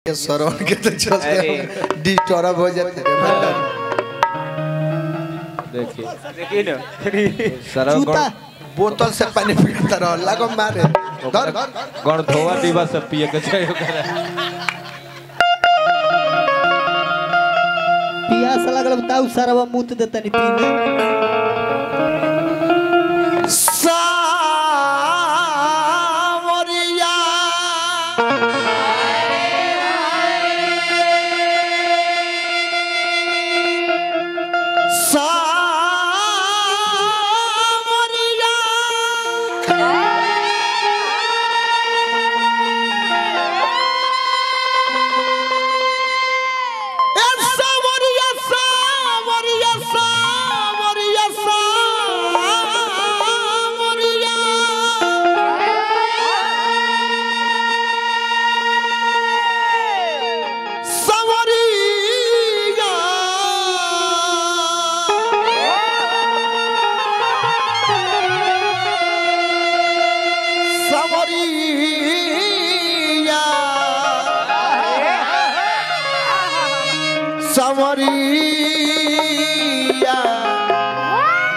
ये सरवन के तो चलते डिस्टर्ब हो जाते रे मैडम देखिए देखिए ना सरव जूता बोतल से पानी पीता रह लगो मारे धर गण धोवा दीवा सब पिए के चाहिए ओकरा पियास लगल बताऊ सरवा मुत देतनी पीने सावरिया सावरिया सावरिया सावरिया सावरिया सावरिया सावरिया सावरिया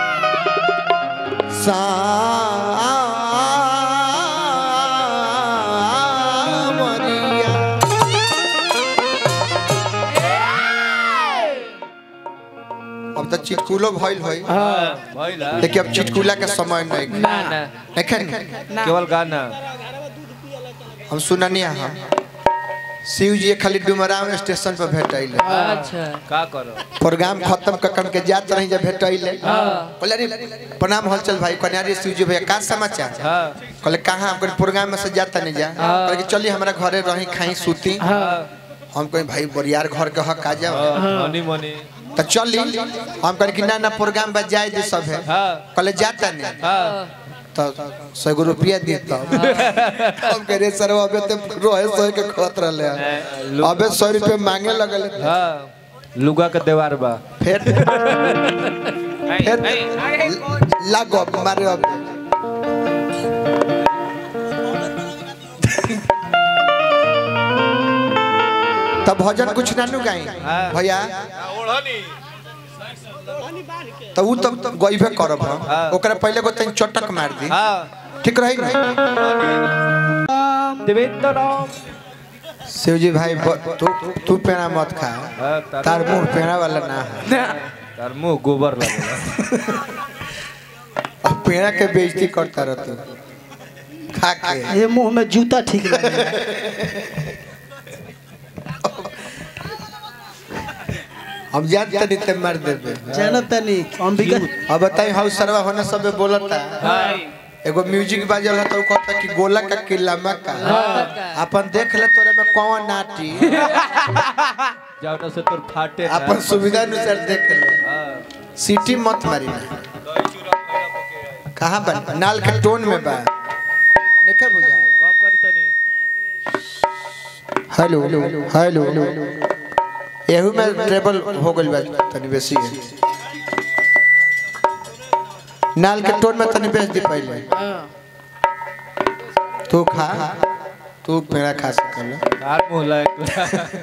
सावरिया अब तो चिटकुलो भइल होई भइला लेकिन अब चिटकुला के समय नहीं ना ना देखें केवल गाना हम सुननी हम शिव जी खाली डुमराव स्टेशन पर भेटैले अच्छा का करो प्रोग्राम खत्म कर के जात रही जब भेटैले कहले अरे प्रणाम हलचल भाई कन्यारी शिव जी भैया का समाचार हाँ कहले कहाँ हम कहले प्रोग्राम में से जाता नहीं जा कहले कि चलिए हमारा घरे रही खाई सूती हम कहीं भाई बरियार घर के हक आ जाओ मनी मनी तो चली हम कहले कि ना ना प्रोग्राम बस जाए दे सब है हाँ कहले जाता नहीं हाँ तो सौ गो रुपया दी तब हम कह रहे सर अबे तो रोहे सौ के खत रहे हैं अबे सौ रुपये मांगे लगल हाँ लुगा के देवार बा फिर फिर लागो अब मारे अब तब भजन कुछ ना नु गाई हाँ। भैया तो उ तब तब गईबे करब हम हाँ। ओकरा पहले को तनी चटक मार दी हाँ ठीक रही ना देवेंद्र राम शिव जी भाई ब- तू तू पेड़ा मत खा हाँ, तार- तार मुंह पेड़ा वाला ना है तार मुंह गोबर लगेला अब पेड़ा के बेइज्जती करता रह तू खा के ये मुंह में जूता ठीक लगे हम जान तनी ते मार देबे जानो तनी अंबिका अब बताई हाउ सरवा होने सबे बोलता एगो म्यूजिक बाजल है तो उ कहता कि गोला का किला मक्का अपन देख ले तोरे में कौन नाटी जाओ ना से तोर फाटे ना। अपन सुविधा अनुसार देख ले हाँ सीटी मत मारी ना कहाँ बा नाल के टोन में बा देखा बुझा कम करी तनी हेलो हेलो एहू में ट्रेबल हो गइल बा तनी बेसी है नाल के टोन में तनी बेच दी पहले तू खा तू पेड़ा खा सकल तार मुंह लायक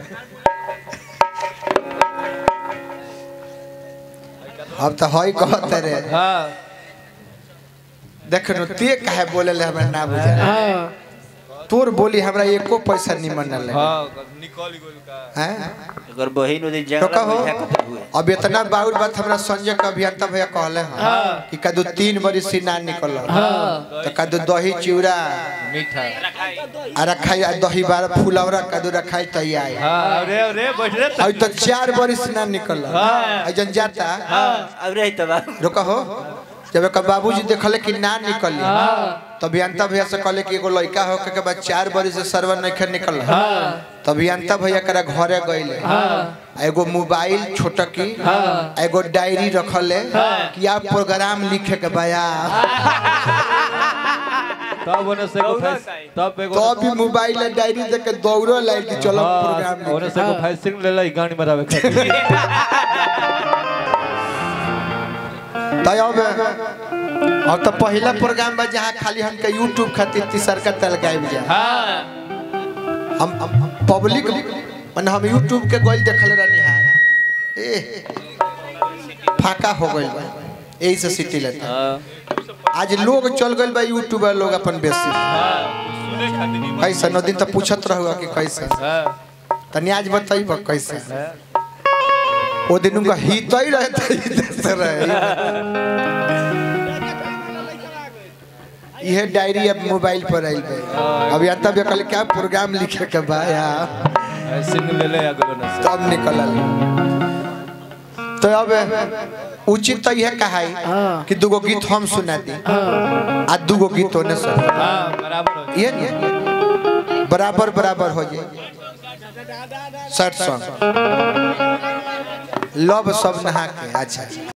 अब तो हई कहते रे हाँ देख नु ते काहे बोले ले हमरा ना बुझा तोर बोली हमरा एको पैसा निमन ना लगे हाँ निकल गइल का हैं अगर बहिन उदी तो जंगल कहो में कत हुए अब इतना बाउर बात हमरा संजय के अभियंता भैया कहले हैं कि कदू तीन बरी से ना निकल तो कदू दही चिवड़ा मीठा आ रखाई आ दही बार फुलौरा कदू रखाई तैयार हाँ अरे अरे बैठ रे अब तो चार बरी से ना निकल जन जाता अब रही तब रुका हो जब एक बाबूजी देखले कि ना निकली तो अभियंता भैया से कहले कि एगो लड़का हो के बाद चार बरी से सर्वर नहीं निकल तो अभियंता भैया करा घरे गइले आ एगो मोबाइल छोटकी आ एगो डायरी रखले कि आप प्रोग्राम लिखे के बया तब ओने से को फैस तब एगो तो अभी मोबाइल आ डायरी देख के दौड़ो लाइल कि चलो प्रोग्राम हाँ ओने लिखे से को फैसिंग ले लाई गाड़ी मरावे खातिर तो अब अब तो पहला प्रोग्राम बा जहाँ खाली हमके यूट्यूब खातिर तीसर का तल गायब जा हाँ हम हम पब्लिक मैंने हम यूट्यूब के गोल देखल रहनी है ए फाका हो गइल बा यही से सिटी लेता हाँ आज लोग चल गइल बा यूट्यूबर लोग अपन बेसी कैसे नौ दिन तो पूछत रहुआ कि कैसे तनी आज बताइब कैसे ओ दिन उनका हित ही रहता ही रहे यह डायरी अब मोबाइल पर आई गई अब या तब ये कल क्या प्रोग्राम लिखे के बा यार सिंग ले ले अगलो न से तब निकलल तो अब उचित तो यह कहा कि दूगो गीत हम सुना दी आ दूगो गीत होने सुन हां बराबर हो ये नहीं बराबर बराबर हो जाए सैड सॉन्ग लव सब नहा के अच्छा